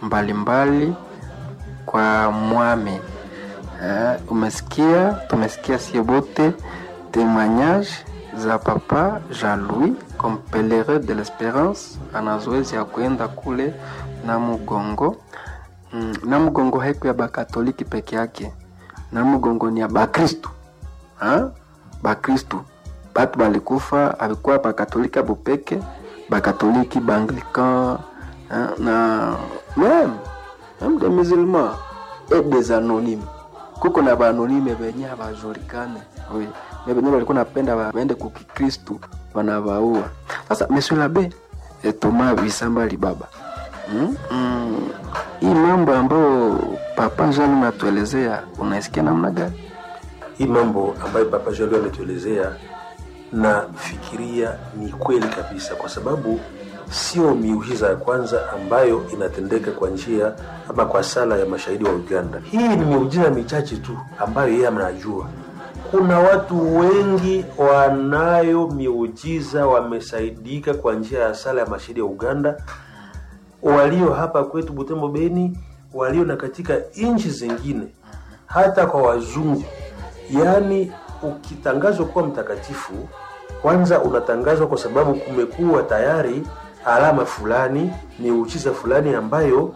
mbalimbali kwa mwame. Eh, umesikia, tumesikia sie bote témoignage za papa Jean-Louis comme pèlerin de l'espérance ana zoezi ya kuenda kule na Mugongo. Mm, na Mugongo haiku ya bakatoliki peke yake, na Mugongo ni ya bakristu ha? bakristu batu balikufa alikuwa bakatoliki abo peke bakatoliki baanglican hein, na même même des musulmans et des anonymes kuko na baanonyme benye abajulikane oui mais benye balikuwa napenda ba- baende kukikristu wanabaua sasa monsieur l'abbé eh, Thomas Bisamba Libaba mm? mm, hii mambo ambayo papa Jean unatuelezea unaisikia namna gani hii mambo ambayo Papa Jolio ametuelezea nafikiria ni kweli kabisa, kwa sababu sio miujiza ya kwanza ambayo inatendeka kwa njia ama kwa sala ya mashahidi wa Uganda. Hii ni miujiza michache tu ambayo yeye anajua. Kuna watu wengi wanayo miujiza wamesaidika kwa njia ya sala ya mashahidi wa Uganda, walio hapa kwetu Butembo, Beni, walio na katika nchi zingine, hata kwa wazungu. Yaani, ukitangazwa kuwa mtakatifu, kwanza unatangazwa kwa sababu kumekuwa tayari alama fulani, miujiza fulani ambayo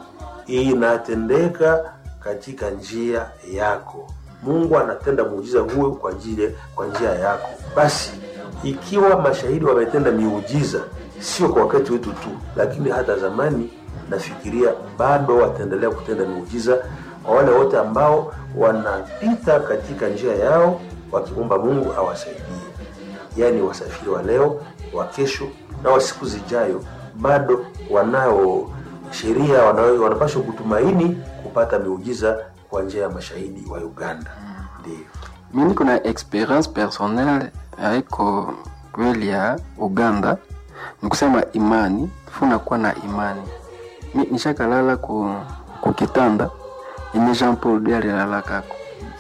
inatendeka katika njia yako. Mungu anatenda muujiza huo kwa ajili kwa njia yako. Basi ikiwa mashahidi wametenda miujiza, sio kwa wakati wetu tu, lakini hata zamani, nafikiria bado wataendelea kutenda miujiza kwa wale wote ambao wanapita katika njia yao wakimwomba Mungu awasaidie. Yaani wasafiri wa leo, wa kesho na wa siku zijayo, bado wanao sheria, wanao- wanapaswa kutumaini kupata miujiza kwa njia ya mashahidi wa Uganda. Ndio. mi niko na experience personnel haiko kweli ya uganda nikusema imani funakuwa na imani mi nishakalala ku, ku kitanda yenye jean paul de alilalakako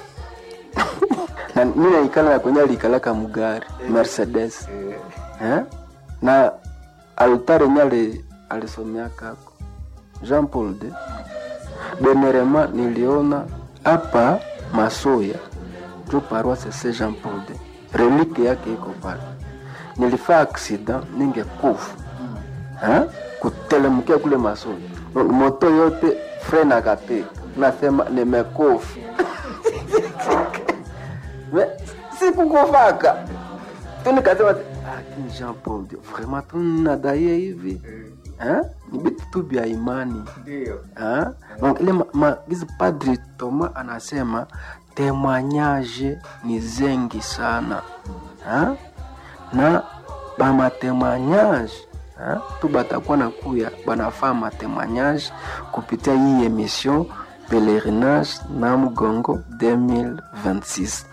na mi naikala na kwenye alikalaka mugari mercedes eh? na altare yenye ali- alisomeakako jean paul de dernièrement niliona hapa masoya jo paroisse Saint Jean Paul de relique yake iko pale. Nilifaa accident ningekufa eh, kutelemkia kule masoya, moto yote frene akapiga, nasema nimekufa Me- sikukufaka tu nikasema lakini Jean Paul de vraiment tunadaie hivi eh, ni vitu tu vya imani Ah, donc ile ma- maagizo Padri Thomas anasema témoignage ni zengi sana ah? na bamatémoignage ah? tu batakuwa na kuya banafaa matémoignage kupitia hii émission pèlerinage na mgongo 2026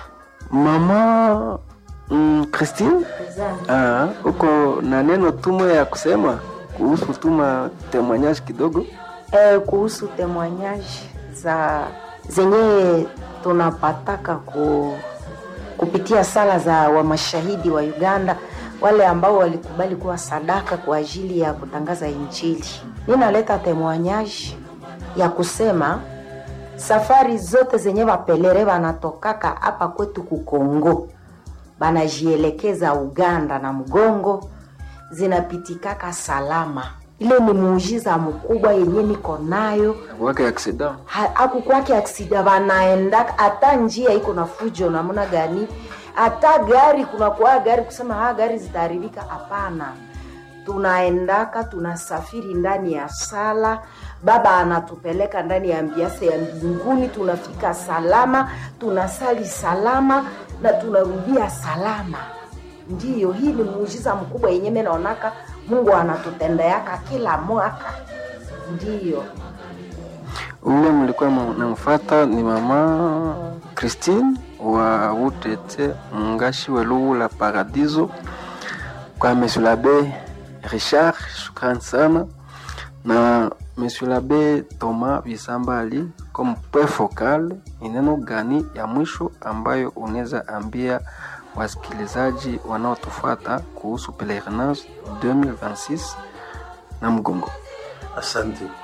mama mm, Christine ah, uko na neno tumo ya kusema kuhusu tuma témoignage kidogo eh, kuhusu temoignage za zenye tunapataka ku, kupitia sala za wamashahidi wa Uganda wale ambao walikubali kuwa sadaka kwa ajili ya kutangaza Injili. Ninaleta temoignage ya kusema safari zote zenye wapelere wanatokaka hapa kwetu kukongo banajielekeza Uganda na mgongo zinapitikaka salama. Ile ni muujiza mkubwa yenye niko nayo wake accident Ha- akukwake aksida banaenda hata njia iko na fujo namna gani hata gari kunakuwa gari kusema ha gari zitaharibika hapana tunaendaka tunasafiri ndani ya sala baba anatupeleka ndani ya mbiase ya mbinguni tunafika salama tunasali salama na tunarudia salama ndiyo hii ni muujiza mkubwa yenye mi naonaka mungu anatutendeaka kila mwaka ndiyo ule mlikuwa namfata ni mama Christine wa Utete Mungashi Welugu la Paradiso kwa Monsieur l'Abbé Richard, shukrani sana na Monsieur l'Abbé Thomas Bisambali comme point focal, ni neno gani ya mwisho ambayo unaweza ambia wasikilizaji wanaotufuata kuhusu pelerinage 2026 na mgongo? Asante.